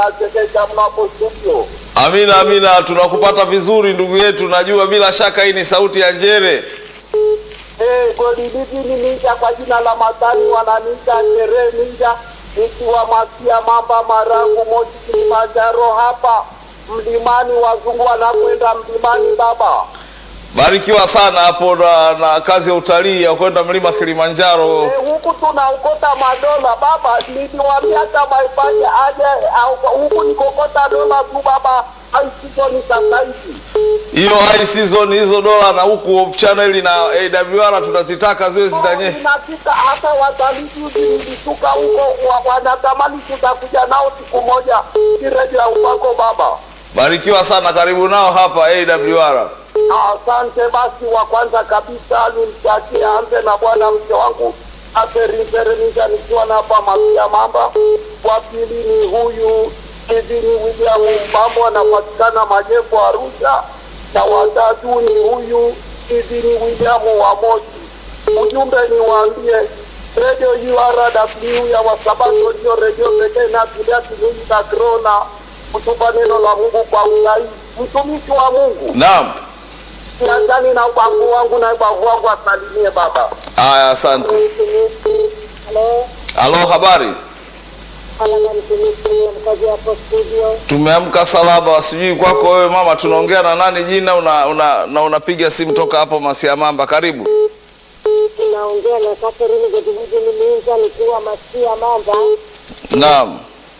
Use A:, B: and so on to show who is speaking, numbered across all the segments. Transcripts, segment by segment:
A: Chekesha mnapo studio.
B: Amina, amina, tunakupata vizuri ndugu yetu. Najua bila shaka hii ni sauti ya Njere.
A: Eh, goli lipi ni ninja kwa jina la Matani wananiita Tere Ninja nikiwa Masia Mamba Marangu Moshi Kilimanjaro hapa mlimani, wazungu wanakwenda mlimani baba.
B: Barikiwa sana hapo na, na kazi ya utalii ya kwenda mlima Kilimanjaro.
A: Eh, huku tunaokota madola baba, niliwaambia hata maifanye aje au huku nikokota dola tu baba, haisizoni sasa hivi.
B: Hiyo high season hizo dola na huku channel na AWR tunazitaka ziwe zitanye.
A: Inafika hata watalii juzi nilishuka huko, wa- wanatamani tutakuja nao siku moja kireji ya upako baba.
B: Barikiwa sana, karibu nao hapa AWR.
A: Asante. Basi wa kwanza kabisa nimtakie anze na bwana mke wangu Aferinzerenisha nikiwa na hapa Masia Mamba. Wa pili ni huyu Kevin William Mbambo anapatikana Majengo Arusha, na watatu ni huyu Kevin William wa Moshi. Ujumbe ni waambie Radio URW ya Wasabato ndio redio pekee inayotulia kinyume cha korona, kutupa neno la Mungu kwa usahihi. Mtumishi wa Mungu
B: Naam.
A: Nadhani na ubavu wangu na ubavu wangu asalimie baba.
B: Haya, asante.
C: Halo,
B: Halo, habari?
C: alama mtumishi mkazi hapo studio.
B: Tumeamka salama, sijui kwako wewe mama, tunaongea na nani jina una, una, na unapiga simu toka hapo Masia Mamba, karibu.
C: Tunaongea na Catherine Gedividi Minza nikiwa Masia Mamba,
B: Naam.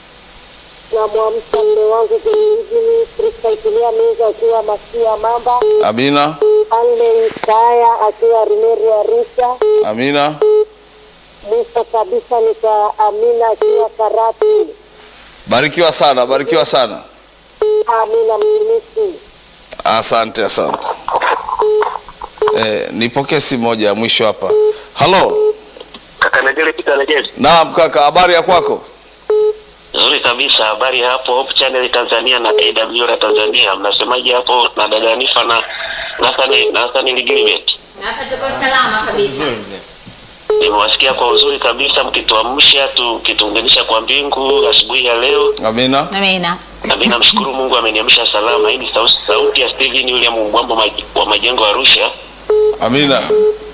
C: na mwamsha mme wangu Gedividi Krista Itulia Minza akiwa Masia Mamba,
B: Amina,
C: Anne Isaya akiwa Rimeri Arusha,
B: amina.
C: mwisho kabisa ni kwa Amina akiwa Karatu.
B: Barikiwa sana, barikiwa sana.
C: Amina mtumishi.
B: Asante, asante. Eh, nipokee simu moja ya mwisho hapa. Halo.
D: Kaka Negele Peter Negele.
B: Naam kaka, habari ya kwako?
D: Nzuri kabisa. Habari hapo Hope Channel Tanzania na AWR Tanzania. Mnasemaje hapo na dada Nifa na Nathani Nathani Ligilibet?
E: Hapa tuko salama kabisa.
D: Nimewasikia kwa uzuri kabisa mkituamsha tukituunganisha kwa mbingu asubuhi ya leo.
B: Amina.
E: Amina.
D: Na mimi namshukuru Mungu ameniamsha salama. Hii ni sauti, sauti ya Steven William Mbwambo Maj- wa Majengo Arusha.
B: Amina.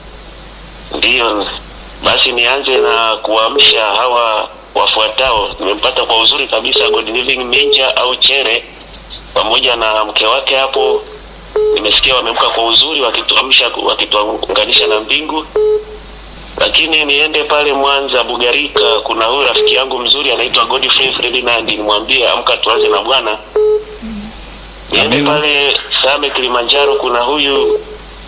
D: Ndiyo, basi nianze na kuamsha hawa wafuatao. Nimempata kwa uzuri kabisa God Living Minja au Chere pamoja na mke wake hapo. Nimesikia wameamka kwa uzuri wakituamsha, wakituunganisha na mbingu. Lakini niende pale Mwanza Bugarika, kuna huyu rafiki yangu mzuri anaitwa Godfrey Ferdinand, nimwambie amka tuanze na Bwana. Niende
B: Amina.
D: pale Same Kilimanjaro, kuna huyu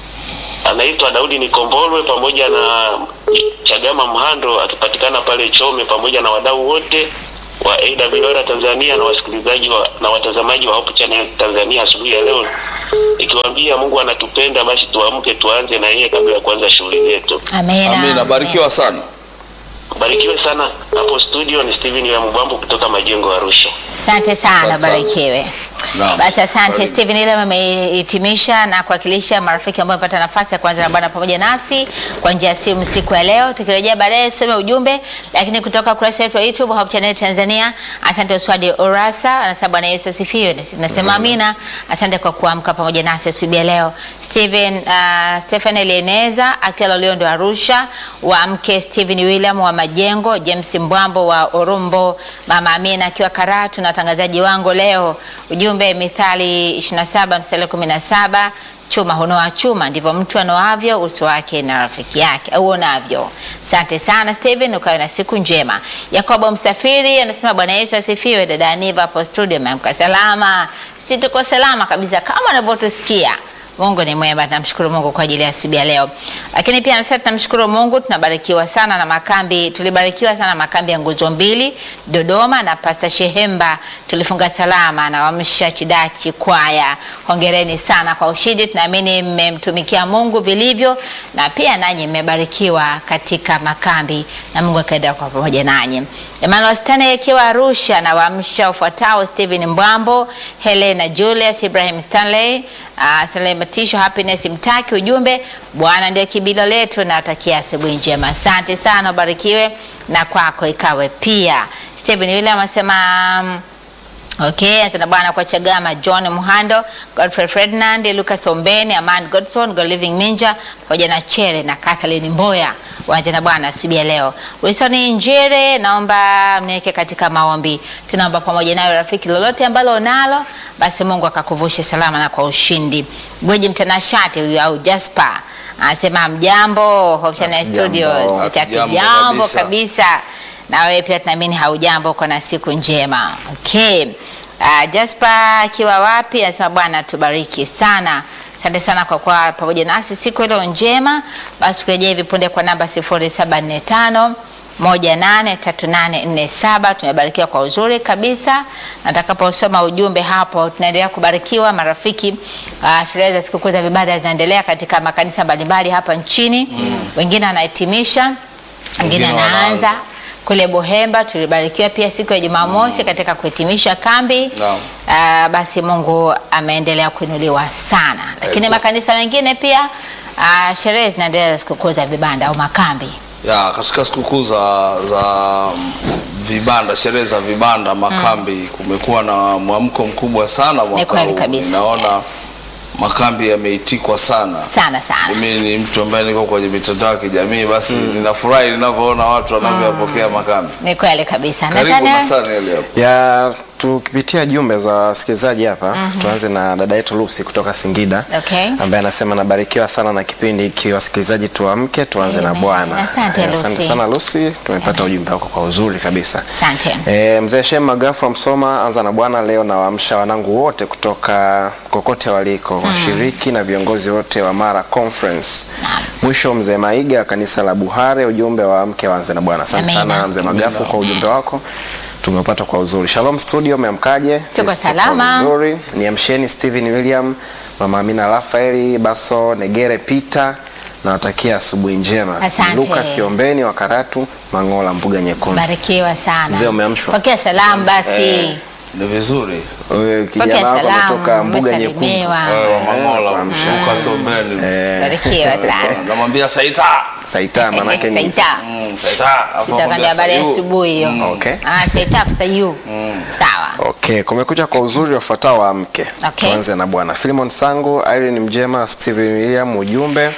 D: anaitwa Daudi Nikombolwe pamoja na Chagama Mhando akipatikana pale Chome pamoja na wadau wote wa AWR Tanzania na wasikilizaji wa, na watazamaji wa Hope Channel Tanzania asubuhi ya leo, ikiwaambia Mungu anatupenda, basi tuamke tuanze na yeye kabla ya kuanza shughuli zetu.
E: Amina.
B: Amina, barikiwa sana.
D: Barikiwe sana. Hapo studio ni Steven ya Mbambo kutoka Majengo Arusha.
E: Asante sana,
B: Asante sana.
E: barikiwe.
B: Naam.
E: Basi asante
B: Karibu.
E: Steven Ilem amehitimisha na kuwakilisha marafiki ambao wamepata nafasi ya kuanza na Bwana pamoja nasi kwa njia ya simu siku ya leo. Tukirejea baadaye tusome ujumbe, lakini kutoka ukurasa wetu wa YouTube Hope Channel Tanzania. Asante Uswadi Orasa, anasema Bwana Yesu asifiwe. Na sisi tunasema amina. Asante kwa kuamka pamoja nasi asubuhi ya leo. Steven uh, Stephen Elieneza akiwa Loliondo Arusha, wa mke Steven William wa Majengo, James Mbwambo wa Orumbo, Mama Amina akiwa Karatu na watangazaji wangu leo. Ujumbe Mithali 27 mstari wa 17 chuma hunoa chuma, ndivyo mtu anoavyo uso wake na rafiki yake au unavyo. Asante sana Steven, ukawe na siku njema. Yakobo Msafiri anasema Bwana Yesu asifiwe. Dada Aniva hapo studio, ameamka salama. Sisi tuko salama kabisa kama unavyotusikia. Mungu ni mwema, tunamshukuru Mungu kwa ajili ya asubuhi ya leo. Lakini pia nasema tunamshukuru Mungu, tunabarikiwa sana na makambi, tulibarikiwa sana na makambi ya nguzo mbili Dodoma na Pastor Shehemba, tulifunga salama na Wamsha Chidachi kwaya. Hongereni sana kwa ushindi, tunaamini mmemtumikia Mungu vilivyo, na pia nanyi mmebarikiwa katika makambi, na Mungu akaenda kwa pamoja nanyi. Emmanuel Stanley akiwa Arusha na Wamsha ufuatao Stephen Mbwambo, Helena Julius, Ibrahim Stanley, uh, Stanley Matisho, Happiness Mtaki. Ujumbe, Bwana ndiye kibilo letu, na atakia asubuhi njema. Asante sana, ubarikiwe na kwako ikawe pia. Stephen William anasema mm, Okay, asante bwana kwa Chagama, John Muhando, Godfrey Ferdinand, Lucas Ombeni, Aman Godson, God Living Minja pamoja na Chere na Kathleen Mboya. Waanze na bwana asubuhi ya leo. Wilson Njere, naomba mniweke katika maombi. Tunaomba pamoja nayo rafiki, lolote ambalo unalo basi Mungu akakuvushe salama na kwa ushindi. Gweji mtanashati huyu au Jasper anasema mjambo, Hope Channel
F: Hatujambo.
E: Studios.
B: Hatujambo
E: Hatujambo
B: kabisa.
E: kabisa. Na wewe pia tunaamini haujambo, uko na siku njema. Okay. Uh, Jasper akiwa wapi? Anasema Bwana tubariki sana. Asante sana kwa kuwa pamoja nasi siku ile njema. Basi kurejea hivi punde kwa namba 0745 183847 tumebarikiwa kwa uzuri kabisa. Natakaposoma ujumbe hapo, tunaendelea kubarikiwa marafiki. Uh, sherehe za sikukuu za vibada zinaendelea katika makanisa mbalimbali hapa nchini. Wengine wanahitimisha, wengine
B: Wengine
E: wanaanza
B: wanaanza.
E: kule Buhemba tulibarikiwa pia siku ya Jumamosi katika kuhitimisha kambi.
B: Naam.
E: Ah, basi Mungu ameendelea kuinuliwa sana, lakini
B: Eko.
E: makanisa mengine pia ah, sherehe zinaendelea za sikukuu za vibanda au makambi.
B: ya katika sikukuu za, za vibanda, sherehe za vibanda, makambi, kumekuwa na mwamko mkubwa sana
E: Ni
B: mwaka
E: kweli
B: huu.
E: kabisa.
B: Naona
E: Yes.
B: makambi yameitikwa sana.
E: Sana sana.
B: Mimi ni mtu ambaye niko kwenye mitandao ya kijamii, basi ninafurahi ninavyoona watu wanavyoyapokea makambi.
E: Ni kweli kabisa.
B: Karibu
E: Nathaniel?
B: na sana ile hapo.
F: ya tukipitia jumbe za wasikilizaji hapa tuanze na dada yetu Lucy kutoka Singida
E: Okay.
F: ambaye anasema nabarikiwa sana na kipindi hiki wasikilizaji tuamke tuanze na
E: Amen.
F: Bwana
E: Asante,
F: Eh,
E: Lucy.
F: sana Lucy tumepata ujumbe wako kwa uzuri kabisa
E: Asante.
F: E, mzee Shem Magafu wa Msoma, anza na Bwana leo na waamsha wanangu wote kutoka kokote waliko washiriki na viongozi wote wa Mara Conference. Mwisho mzee Maiga wa kanisa la Buhare, ujumbe wa mke waanze na Bwana. Asante
E: Amina.
F: sana mzee Magafu kwa ujumbe wako tumeupata kwa uzuri. Shalom studio, umeamkaje?
E: Tuko
F: Sisi
E: salama.
F: vizuri. Niamsheni Steven William, mama Amina Rafaeli, Baso Negere Peter nawatakia asubuhi njema.
E: Asante.
F: Lucas Ombeni wa Karatu, Mangola, Mbuga Nyekundu.
E: Barikiwa sana.
F: Mzee, umeamshwa?
E: Pokea salamu basi.
B: Ni vizuri.
F: Wewe
E: Pokea
F: kijana wako
E: salamu.
F: ametoka Mbuga Nyekundu.
E: Umesalimiwa.
B: Eh, Mamola,
F: kwa
B: Lucas Ombeni.
E: Barikiwa sana.
B: Namwambia Saita.
F: Saita manake ni
E: Saita.
B: Mm, Saita. Hapo
E: Sitakwambia
B: namwambia
E: habari ya
B: Sayu.
E: asubuhi hiyo.
F: Okay.
E: Ah, set up sayu. Sawa.
F: Okay, kumekucha kwa uzuri wafuatao wa mke.
E: Okay.
F: Tuanze na bwana Philemon Sangu, Irene Mjema, Steven William, ujumbe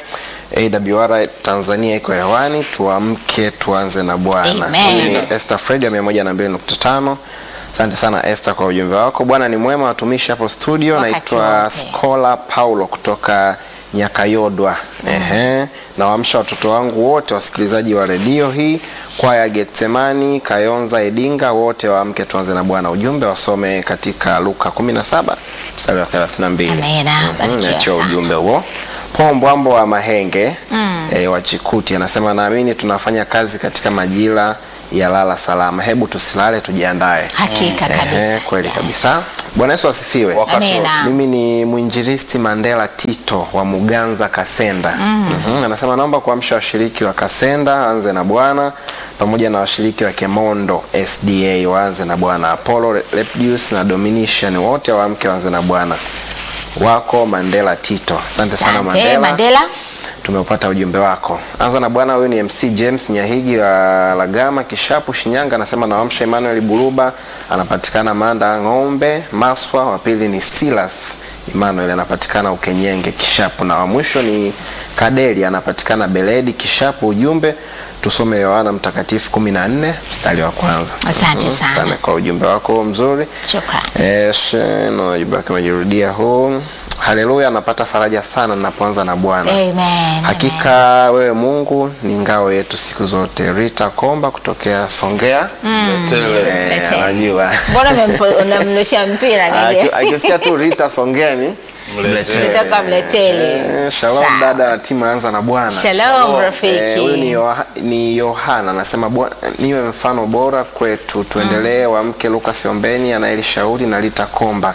F: AWR Tanzania iko hewani, tuamke tuanze na Bwana.
E: Amen.
F: Huyu ni Esther Fred ya 102.5. Asante sana Esther kwa ujumbe wako. Bwana ni mwema, watumishi hapo studio.
E: Wakati
F: Naitwa
E: wote.
F: Skola Paulo kutoka Nyakayodwa. Ehe, nawaamsha watoto wangu wote wasikilizaji wa redio hii, kwaya Getsemani, Kayonza, Edinga, wote waamke tuanze na Bwana. Ujumbe wasome katika Luka 17 mstari wa 32.
E: Amina,
F: Mhm,
E: barikiwa
F: Niachia
E: sana.
F: ujumbe huo. Paul Mbwambo wa Mahenge eh, wa Chikuti anasema naamini tunafanya kazi katika majira ya lala salama. Hebu tusilale, tujiandae.
E: Hakika
F: Ehe,
E: kabisa.
F: kweli kabisa. Bwana Yesu asifiwe.
B: Wakati
E: Amina.
B: wote.
F: Mimi ni mwinjilisti Mandela Tito wa Muganza Kasenda. Mhm, Anasema naomba kuamsha washiriki wa Kasenda anze na Bwana pamoja na washiriki wa Kemondo SDA waanze na Bwana. Apollo Lepdius na Dominician wote waamke waanze na Bwana. Wako Mandela Tito. Asante sana
E: Asante
F: Mandela.
E: Mandela.
F: Tumeupata ujumbe wako. Anza na bwana. Huyu ni MC James Nyahigi wa Lagama Kishapu, Shinyanga. Anasema nawamsha Emmanuel Buruba, anapatikana Manda Ng'ombe Maswa. Wa pili ni Silas Emmanuel, anapatikana Ukenyenge Kishapu, na wa mwisho ni Kadeli, anapatikana Beledi Kishapu. Ujumbe tusome Yohana Mtakatifu 14 mstari wa kwanza.
E: Asante
F: Mhm,
E: sana.
F: sana kwa ujumbe wako mzuri.
E: Shukrani.
F: Eh, she- na ujumbe wake umejirudia huu. Haleluya, napata faraja sana ninapoanza na Bwana.
E: Amen.
F: Hakika wewe Mungu ni ngao yetu siku zote. Rita Komba kutokea Songea.
B: Tele.
F: Eh,
E: Lete.
F: anajua.
E: Mbona umempo- unamrushia mpira
F: Aki-
E: nige?
F: Akisikia tu Rita Songea ni
B: Mletele.
E: Kutoka Mletele.
F: Eh, Shalom
E: Sawa.
F: dada na timu anza na Bwana.
E: Shalom
F: Eh,
E: rafiki.
F: Huyu ni, Yoha, ni Yohana anasema "Bwa- niwe mfano bora kwetu, tuendelee. Wamke Lucas Ombeni anayelishauri na Rita Komba.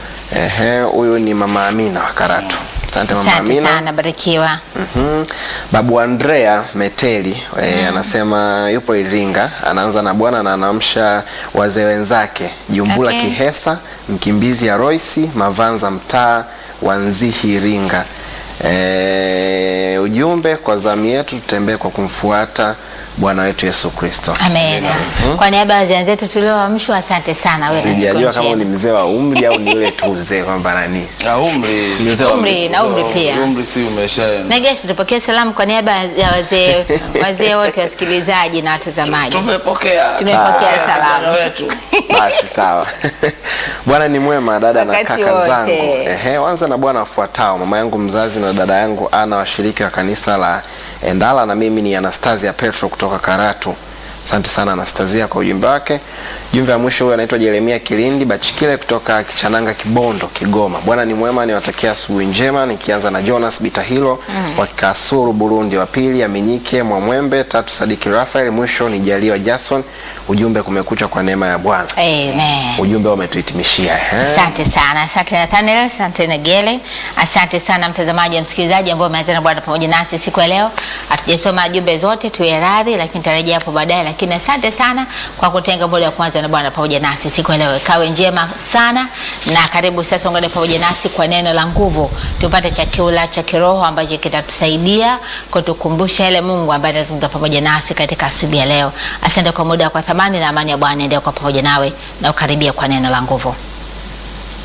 F: Ehe, huyu ni mama Amina wa Karatu. Asante mama
E: Asante
F: Amina.
E: sana, barikiwa.
F: Mhm. Babu Andrea Meteli eh, anasema yupo Iringa, anaanza na Bwana na anaamsha wazee wenzake Jumbula
E: Okay.
F: Kihesa, mkimbizi ya Roisi Mavanza, mtaa wa Nzihi Iringa. Eh, ujumbe kwa zamu yetu tutembee kwa kumfuata Bwana wetu Yesu Kristo.
E: Amen. Kwa niaba ya wazee zetu tulioamshwa, asante sana. Wewe na siku
F: Sijajua kama
E: njema.
F: ni mzee wa umri au ni yule tu mzee kwamba nani.
B: Na umri
F: Mzee wa
E: Umri na umri pia.
B: umri si umeshaenda.
E: Negesi, tupokee salamu kwa niaba ya wazee wazee wote wasikilizaji na watazamaji.
B: Tumepokea.
E: Tumepokea
B: Ah,
E: salamu.
B: vijana wetu.
F: Basi sawa. Bwana ni mwema, dada na
E: Wakati
F: kaka
E: wote.
F: zangu. Ehe, wanza na bwana wafuatao, mama yangu mzazi na dada yangu Ana, washiriki wa kanisa la Endala, na mimi ni Anastasia Petro kutoka Karatu. Asante sana Anastasia kwa ujumbe wake. Jumbe wa mwisho huyo anaitwa Jeremia Kilindi Bachikile kutoka Kichananga, Kibondo, Kigoma. Bwana ni mwema, niwatakia asubuhi njema, nikianza na Jonas Bitahilo wa Kasuru, Burundi, wa pili Aminyike Mwamwembe, tatu Sadiki Rafael, mwisho ni Jaliwa Jason. Ujumbe kumekucha kwa neema ya Bwana.
E: Amen.
F: Ujumbe umetuhitimishia. ehe.
E: Asante sana, asante Nathaniel, asante Negele, asante sana mtazamaji na msikilizaji ambao umeanza na Bwana pamoja nasi siku ya leo. Hatujasoma jumbe zote, tuwe radhi, lakini tarejea hapo baadaye. Lakini asante sana kwa kutenga muda wa kwanza na Bwana pamoja nasi siku ya leo. Ikawe njema sana, na karibu sasa ungane pamoja nasi kwa neno la nguvu, tupate chakula cha kiroho ambacho kitatusaidia kutukumbusha yale Mungu ambaye anazungumza pamoja nasi katika asubuhi ya leo. Asante kwa muda kwa thamani, na amani ya Bwana endelee kwa pamoja nawe na ukaribia kwa neno la nguvu.